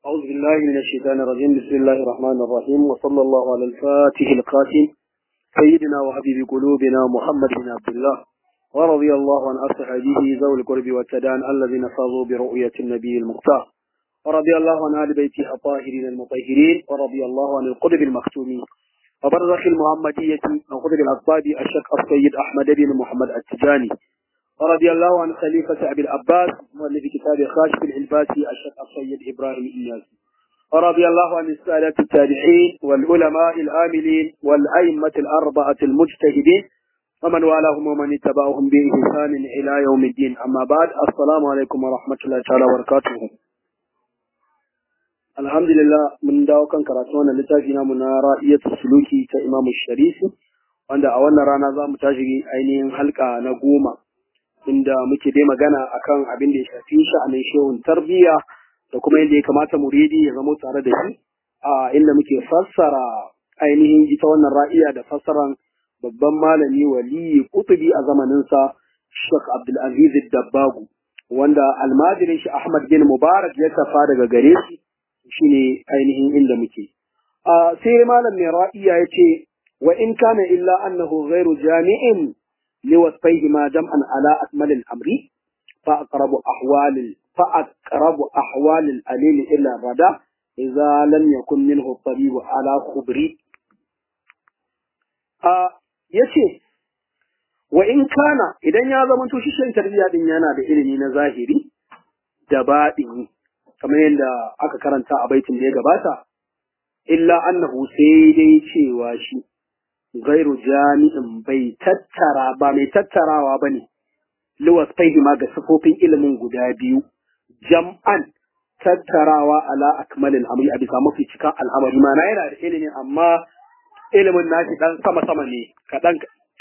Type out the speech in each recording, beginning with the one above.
أعوذ بالله من الشيطان الرجيم بسم الله الرحمن الرحيم وصلى الله على الفاتح القاسم سيدنا وحبيب قلوبنا محمد بن عبد الله ورضي الله عن أصحابه ذوي القرب والتدان الذين فازوا برؤية النبي المختار ورضي الله عن آل بيته الطاهرين المطهرين ورضي الله عن القطب المختومين وبرزخ المحمدية من قطب الأصحاب الشيخ السيد أحمد بن محمد التجاني ورضي الله عن خليفة أبي العباس مؤلف كتاب خاشف العلباسي الشيخ السيد إبراهيم الإنياسي ورضي الله عن السادة التابعين والعلماء الآملين والأئمة الأربعة المجتهدين ومن والاهم ومن اتبعهم بإحسان إلى يوم الدين أما بعد السلام عليكم ورحمة الله تعالى وبركاته الحمد لله من dawo kan karatu wannan littafi namu na ra'iyatul suluki ta Imam Sharifi wanda a wannan rana za mu tashi ainihin halka na goma inda muke dai magana akan abin da ya shafi sha'anin shehun tarbiyya da kuma yadda ya kamata muridi ya zama tare da shi a inda muke fassara ainihin ita wannan ra'iya da fassaran babban malami waliyi kutubi a zamaninsa Sheikh Abdulaziz Dabbagu wanda almajirin shi Ahmad bin Mubarak ya tafa daga gare shi shine ainihin inda muke a sai malam mai ra'iya yace wa in kana illa annahu ghairu jami'in لوصفيهما جمعا على أكمل الأمر فأقرب أحوال فأقرب أحوال الأليل إلى الردى إذا لم يكن منه الطبيب على خبري آه يشي وإن كان إذا يا زمن تشيشن تربية دين yana da ilimi na zahiri da baɗini kamar yadda aka karanta a baitin da ya gabata illa annahu sai dai cewa shi gairu jami'in bai tattara ba mai tattarawa ba ne liwas ma ga sifofin ilimin guda biyu jam'an tattarawa ala akmalin amri a bisa mafi cikan al'amari ma na yana da ilimin amma ilimin nashi dan sama sama ne kaɗan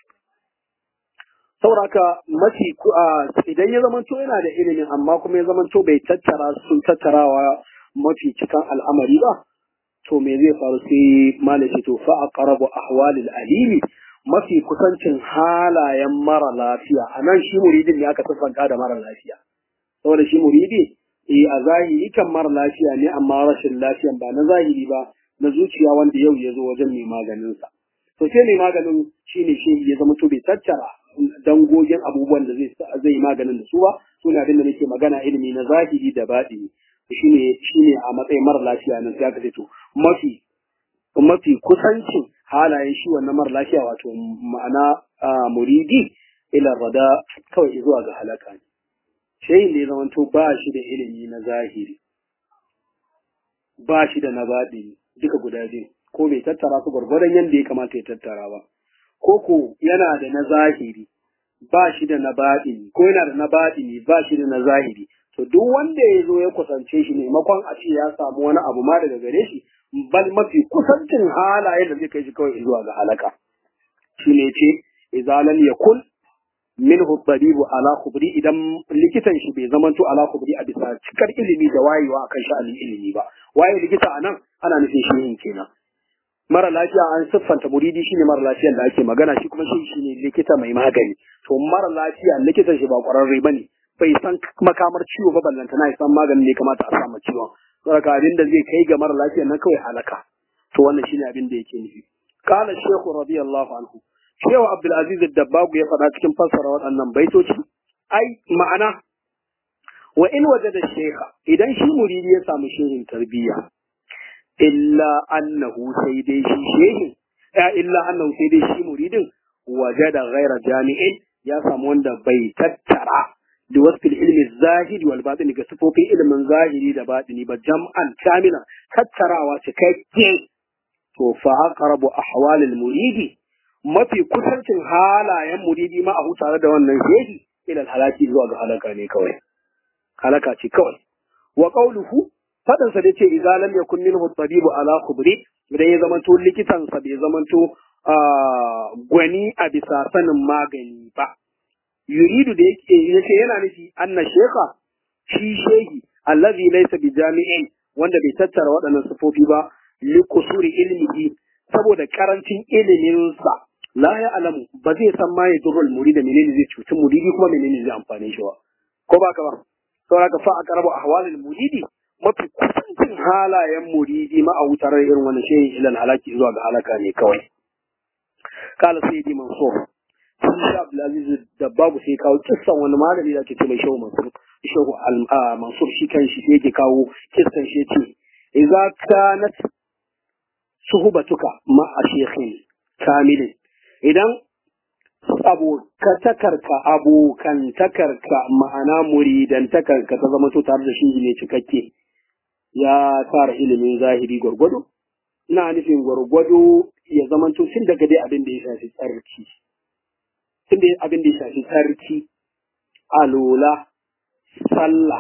sauraka mafi idan ya zamanto yana da ilimin amma kuma ya zamanto bai tattara sun tattarawa mafi cikan al'amari ba to me zai faru sai malaci to fa aqrabu ahwalil alimi mafi kusancin halayen mara lafiya anan shi muridin ne aka siffanta da mara lafiya saboda shi muridi eh a zahiri kan mara lafiya ne amma rashin lafiyan ba na zahiri ba na zuciya wanda yau ya zo wajen mai maganin sa to sai mai maganin shine shi ya zama to bai tattara dangogin abubuwan da zai zai maganin da su ba suna abin da nake magana ilimi na zahiri da baɗini shine shine a matsayin mara lafiya nan sai aka ce to mafi mafi kusancin halayen shi wannan mara lafiya wato ma'ana muridi ila rada kawai zuwa ga halaka ne shayin da ya zamanto ba shi da ilimi na zahiri ba shi da na baɗi duka guda biyu ko bai tattara su gwargwadon yadda ya kamata ya tattara ba ko ko yana da na zahiri ba shi da na baɗi ko yana da na baɗi ba shi da na zahiri to duk wanda ya zo ya kusance shi maimakon a ce ya samu wani abu ma daga gare shi bal mafi kusancin halaye da zai kai shi kawai zuwa ga halaka shi ne ce idza lam yakun minhu tabibu ala khubri idan likitan shi bai zamanto ala khubri a bisa cikar ilimi da wayewa akan sha'anin ilimi ba waye likita anan ana nufin shi kenan mara lafiya an siffanta muridi shine mara lafiyan da ake magana shi kuma shi shine likita mai magani to mara lafiya likitan shi ba kwararre bane bai san makamar ciwo ba ballanta na san maganin ne kamata a samu ciwon saboda abin da zai kai ga mara lafiya nan kawai halaka to wannan shine abin da yake nufi qala shaykhu radiyallahu anhu shehu abdul aziz dabbagu ya faɗa cikin fassara waɗannan baitoci ai ma'ana wa in wajada shaykha idan shi muridi ya samu shehin tarbiyya illa annahu sai dai shi shehin illa annahu sai dai shi muridin wajada ghaira jami'in ya samu wanda bai tattara da wasu ilmi zahiri wal batini ga sifofin ilimin zahiri da batini ba jam'an kamila tattarawa cikakke to fa aqrabu ahwalil muridi mafi kusancin halayen muridi ma a tare da wannan shehi ila halaki zuwa ga halaka ne kawai halaka ce kawai wa qawluhu fadan sa dace idza lam yakun minhu tabibu ala khubri idan ya zamanto likitan sa bai zamanto gwani a bisa sanin magani ba yuridu da yake yace yana nufi anna shekha shi shehi allazi laysa bi jami'in wanda bai tattara waɗannan sifofi ba li kusuri ilmihi saboda karancin ilimin sa la ya alamu ba zai san ma ya durrul murida menene zai cuci muridi kuma menene zai amfane shi ba ko ba ka ba saboda ka fa aqrabu ahwalil muridi mafi kusancin halayen muridi ma a wutar irin wannan shehin ilal halaki zuwa ga halaka ne kawai kala sayyidi mansur sun sha abdulaziz da babu sai kawo kissan wani malami da ake ce mai shehu mansur shehu mansur shi kan shi yake kawo kissan shi ce idza kanat suhbatuka ma a shekhin kamilin idan abokantakarka abokantakarka ma'ana muridantakarka ta zama to tare da shi ne cikakke ya tara ilimin zahiri gwargwado ina nufin gwargwado ya zama to tun daga dai abin da ya shafi tsarki tun da abin da ya shafi tsarki alola sallah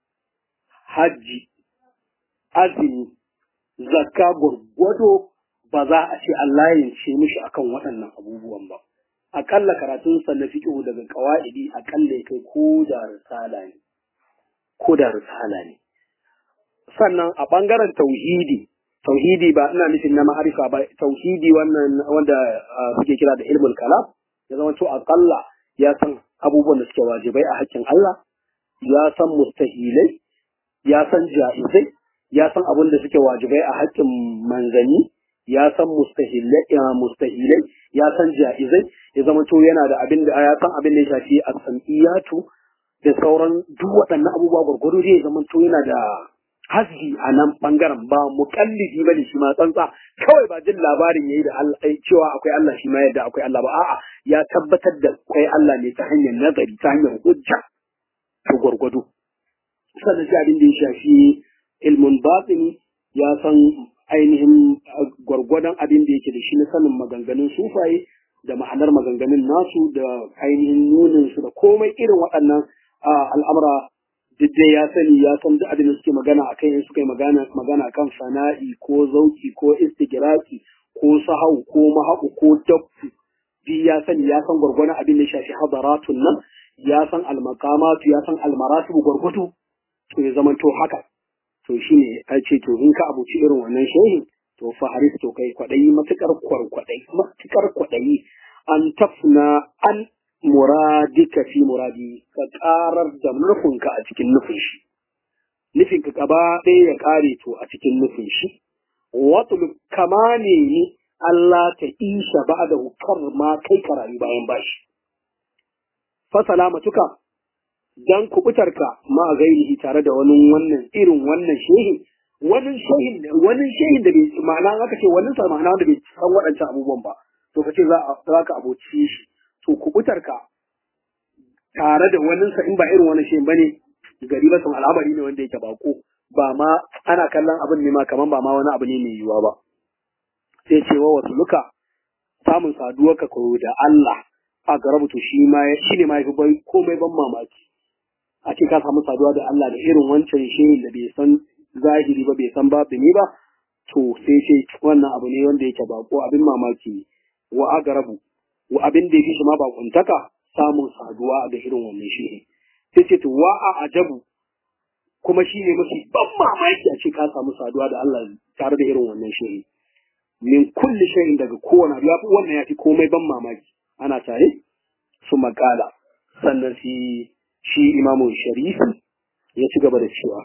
hajji azumi zakka gwargwado ba za a ce Allah ya ce mishi akan waɗannan abubuwan ba akalla karatun sa na fiqh daga qawaidi akalla kai ko da risala ne ko da risala ne sannan a bangaren tauhidi tauhidi ba ina nufin na ma'arifa ba tauhidi wannan wanda suke kira da ilmul kalam ya zama to akalla ya san abubuwan da suke wajibai a hakkin Allah ya san mustahilai ya san ja'izai ya san abin da suke wajibai a hakkin manzanni ya san mustahilai mustahilai ya san ja'izai ya zama to yana da abin da ya san abin da ya shafi as-sam'iyatu da sauran duk waɗannan abubuwa gurgudu zai zama to yana da hasbi a nan bangaren ba muƙallidi bane shi ma tsantsa kawai ba jin labarin yayi da Allah cewa akwai Allah shi ma yadda akwai Allah ba a'a ya tabbatar da akwai Allah ne ta hanyar nazari ta hanyar hujja to gurgudu sannan sai abin da ya shafi ilmun batini ya san ainihin gwargwadon abin da yake da shi na sanin maganganun sufaye da ma'anar maganganun nasu da ainihin nunin su da komai irin waɗannan al'amura duk dai ya sani ya san duk abin da suke magana akai in suka yi magana magana kan sana'i ko zauki ko istigiraki ko sahau ko mahaku ko dabbu duk ya sani ya san gwargwadon abin da ya shafi hadaratun nan ya san almakamatu ya san almaratibu gwargwado to ya zama to haka to shi ne a ce to in ka abuci irin wannan shehin to fa haris to kai kwaɗayi matukar kwarkwaɗayi matukar kwaɗayi an tafna an muradika fi muradi ka karar da nufinka a cikin nufin shi nufin ka gaba ɗaya ya kare to a cikin nufin shi wato kama ne ni Allah ta isha ba da hukar ma kai ka rayu bayan bashi fa salamatuka dan kubutarka ma gairihi tare da wani wannan irin wannan shehin wani shehin wani shehin da bai ma'ana aka ce wani sa ma'ana da bai san waɗancan abubuwan ba to kace za za ka aboci shi to kubutarka tare da wani sa in ba irin wannan shehin bane gari ba sun al'amari ne wanda yake bako ba ma ana kallon abin ne ma kaman ba ma wani abu ne mai yiwuwa ba sai ce wa wasu luka samun saduwarka ko da Allah a garabutu shi ma shi ne ma yafi bai komai ban mamaki a ce ka samu saduwa da Allah da irin wancan shehin da bai san zahiri ba bai san batini ba to sai ce wannan abu ne wanda yake bako abin mamaki wa agarabu wa abin da yake shi ma bakuntaka samun saduwa da irin wannan shehin sai ce to wa a ajabu kuma shi ne mafi ban mamaki a ce ka samu saduwa da Allah tare da irin wannan shehin min kulli shay'in daga kowane abu yafi wannan yafi komai ban mamaki ana tare su makala sannan shi shi imamu sharifi ya ci gaba da cewa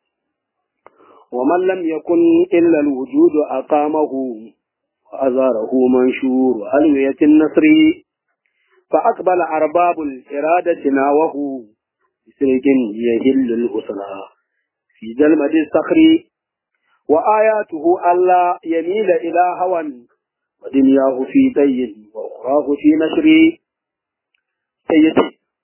wa man lam yakun illa al-wujud aqamahu wa azarahu manshur alwiyatin nasri fa aqbala arbabul iradati nawahu bisirkin yahillu al-usra fi jalmadi sakhri wa ayatuhu alla yamila ila hawan ودنياه في دين وأخراه في نشر سيتي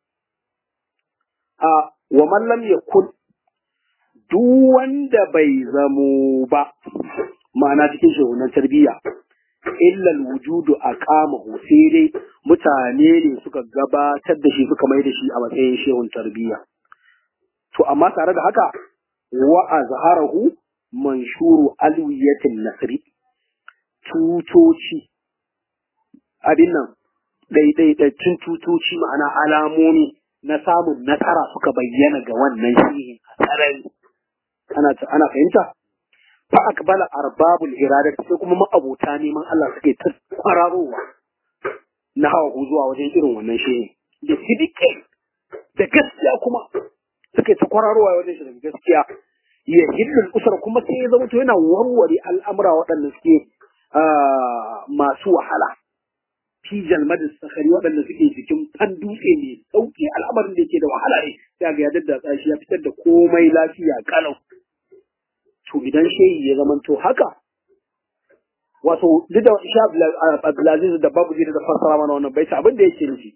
a wa mallam ya kun duk wanda bai zamo ba ma'ana cikin shehunan tarbiyya illal wujudu a kama sai dai mutane ne suka gabatar da shi suka mai da shi a matsayin shehun tarbiyya to amma tare da haka wa azharahu manshuru alwiyatin nasri tutoci abin nan ɗaiɗaiɗaccin tutoci ma'ana alamomi na samun nasara suka bayyana ga wannan shihin a sarari ana ana fahimta fa akbala arbabul irada sai kuma ma'abota neman Allah suke ta kwararowa na hawa zuwa wajen irin wannan shihin da sidike da gaskiya kuma suke ta kwararowa wajen shi da gaskiya ya hillul usra kuma sai ya zama to yana warware al'amura waɗanda suke masu wahala fi jalmadin sakari waɗanda suke cikin fan dutse mai sauƙi al'amarin da yake da wahala ne sai ga ya daddatsa shi ya fitar da komai lafiya kalau to idan shehi ya zama to haka wato duk da sha Abdulaziz da babu da fassara mana wannan baita abin da yake nufi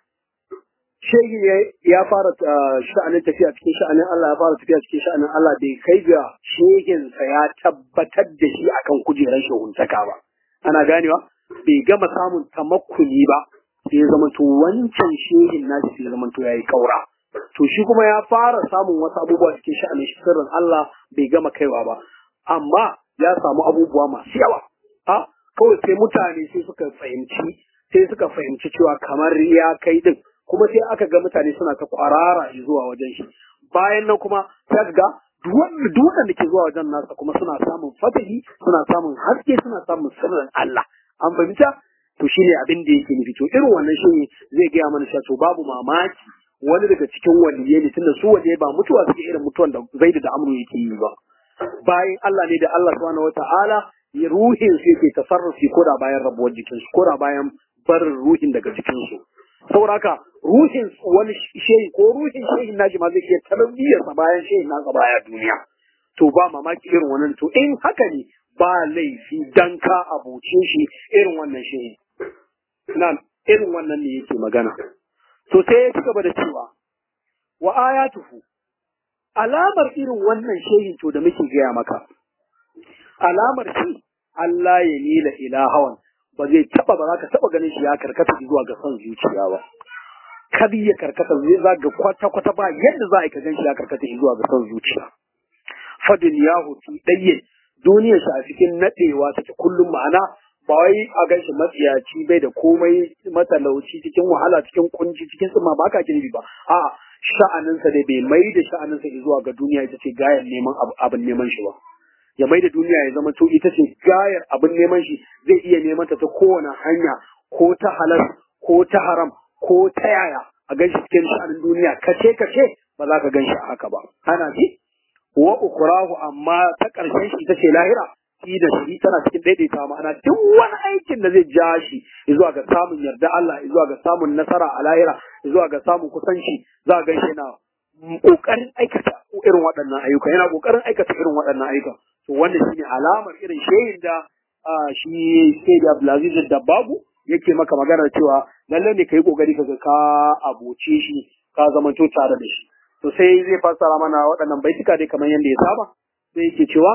shehi ya fara sha'anin tafiya cikin sha'anin Allah ya fara tafiya cikin sha'anin Allah bai kai ga shehinsa ya tabbatar da shi akan kujerar shehuntaka ba ana ganewa bai gama samun tamakkuni ba sai ya zama to wancan shehin nashi sai ya zama to yayi kaura to shi kuma ya fara samun wasu abubuwa cikin sha'anin sirrin Allah bai gama kaiwa ba amma ya samu abubuwa masu yawa a kawai sai mutane sai suka fahimci sai suka fahimci cewa kamar ya kai din kuma sai aka ga mutane suna ta kwarara zuwa wajen shi bayan nan kuma sai ga duk da ke zuwa wajen nasa kuma suna samun fatahi suna samun haske suna samun sirrin Allah an fahimta to shine abin da yake nufi to irin wannan shi zai gaya mana cewa to babu mamaki wani daga cikin waliyai ne tunda su waje ba mutuwa suke irin mutuwan da Zaidu da Amru yake yi ba bayan Allah ne da Allah subhanahu wataala ya ruhin su yake tasarrufi ko da bayan rabuwar jikinsu ko da bayan barin ruhin daga jikinsu saboda haka ruhin wani shehi ko ruhin shehin naji ma zai iya tarbiyyarsa bayan shehin nasa baya duniya to ba mamaki irin wannan to in haka ne ba laifi dan ka abuce shi irin wannan shehi na irin wannan ne yake magana to sai ya ci gaba da cewa wa ayatuhu alamar irin wannan shehin to da muke gaya maka alamar shi Allah ya nila ila hawan ba zai taba ba za ka taba ganin shi ya karkata zuwa ga son zuciya ba kar ya karkata zai za ga kwata kwata ba yadda za a yi ka gan shi ya karkata zuwa ga son zuciya fadin yahu fi dayye duniyar shi a cikin nadewa take kullum ma'ana ba wai a gan shi matsiyaci bai da komai matalauci cikin wahala cikin kunci cikin tsima ba ka girbi ba a sha'aninsa dai bai mai da sha'aninsa zuwa ga duniya ita ce gayan neman abin neman shi ba ya mai da duniya ya zama to ita ce gayar abin neman shi zai iya neman ta ta kowane hanya ko ta halal ko ta haram ko ta yaya a gan shi cikin sha'anin duniya kace kace ba za ka gan shi haka ba ana ji wa ukurahu amma ta ƙarshen shi ita ce lahira shi da shi tana cikin daidaita ma'ana duk wani aikin da zai ja shi zuwa ga samun yarda Allah zuwa ga samun nasara a lahira zuwa ga samun kusanci za ga shi na kokarin aikata irin waɗannan ayyuka yana kokarin aikata irin waɗannan ayyuka to wannan shine alamar irin shehin da shi sai da Abdulaziz da babu yake maka magana cewa lalle ne kai kokari ka ka abuce shi ka zamanto tare da shi to sai zai fassara mana waɗannan baituka dai kamar yadda ya saba sai yake cewa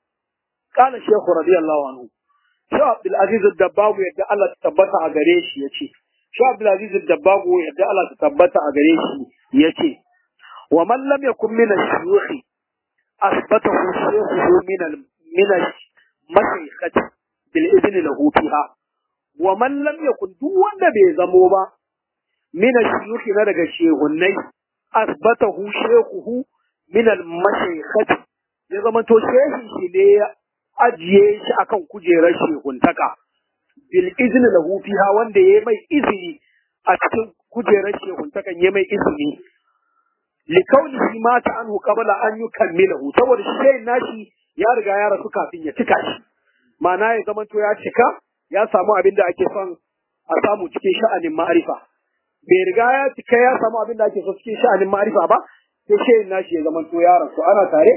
qala shaykhu radiyallahu anhu Shaykh Abdul Aziz Dabbagu yadda Allah ta tabbata a gare shi yace Shaykh Abdul Aziz Dabbagu yadda Allah ta tabbata a gare shi yace wa man lam yakun min ash-shuyukh asbatahu shaykhuhu min al min al-mashayikhati bil idni lahu fiha wa man lam yakun duk wanda bai zamo ba min ash-shuyukh na daga shehunnai asbatahu shaykhuhu min al-mashayikhati ya zama to shehin shi ne ya ajiye shi akan kujerar shehuntaka bil izni lahu fiha wanda yayi mai izini a cikin kujerar shehuntakan yayi mai izini li kaunihi mata anhu qabla an yukammilahu saboda shi shehin nashi ya riga ya rasu kafin ya cika shi ma'ana ya zama to ya cika ya samu abin da ake son a samu cikin sha'anin ma'arifa bai riga ya cika ya samu abin da ake so cikin sha'anin ma'arifa ba sai shehin nashi ya zama to ya rasu ana tare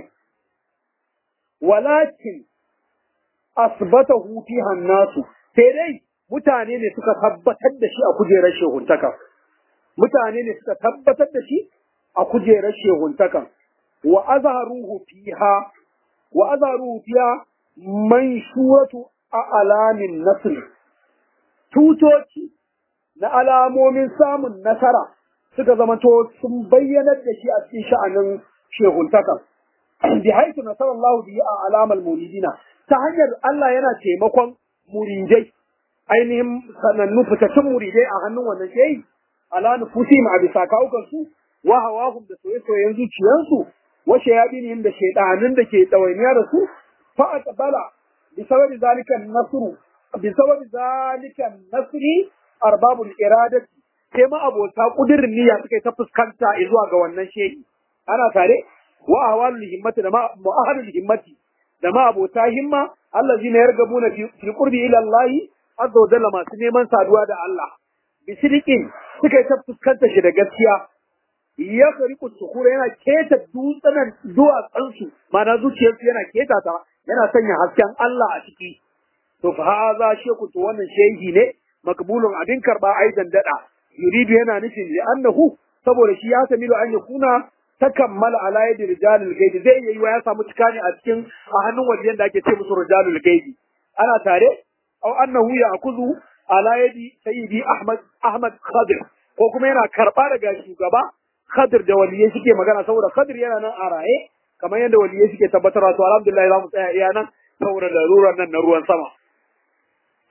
walakin asbatahu fiha nasu sai dai mutane ne suka tabbatar da shi a kujerar shehuntaka mutane ne suka tabbatar da shi a kujerar shehuntaka wa azharuhu fiha wa azharuhu fiha manshuratu a alamin nasr tutoci na alamomin samun nasara suka zamanto sun bayyanar da shi a cikin sha'anin shehuntaka bi haitu nasarallahu bihi a alamal muridina ta hanyar Allah yana taimakon muridai ainihin sanannu fitattun muridai a hannun wannan shehi ala nufusi ma bisa kawukan su wa hawahum da soye-soyen zuciyansu wa shayabinihim da shaidanin da ke ɗawainiya da su fa aqbala bi sababi zalika nasru bi sababi zalika nasri arbabul iradati sai ma abota kudirin niyya suka ta fuskanta zuwa ga wannan shehi ana tare wa ahwalul himmati da ma mu'ahadul himmati da ma abota himma allazina yargabuna fi qurbi ila Allah azza wa jalla masu neman saduwa da Allah bisidiqin suka ta fuskanta shi da gaskiya ya kariku sukura yana keta dutsenan duwatsansu mana zuciyarsu yana keta ta yana sanya hasken Allah a ciki to fa haza sheku to wannan shehi ne makbulun abin karba aidan dada yuridu yana nufin li annahu saboda shi ya samilu an yakuna takammala ala yadi rijalul gaibi zai yi wa ya samu cikani a cikin a hannun wajen da ake ce musu rijalul gaibi ana tare aw annahu ya'khudhu ala yadi sayyidi ahmad ahmad khadir ko kuma yana karba daga shugaba khadir da waliyai suke magana saboda khadir yana nan a raye kamar yadda waliyai suke tabbatarwa to alhamdulillah za mu tsaya iya nan saboda larurar nan na ruwan sama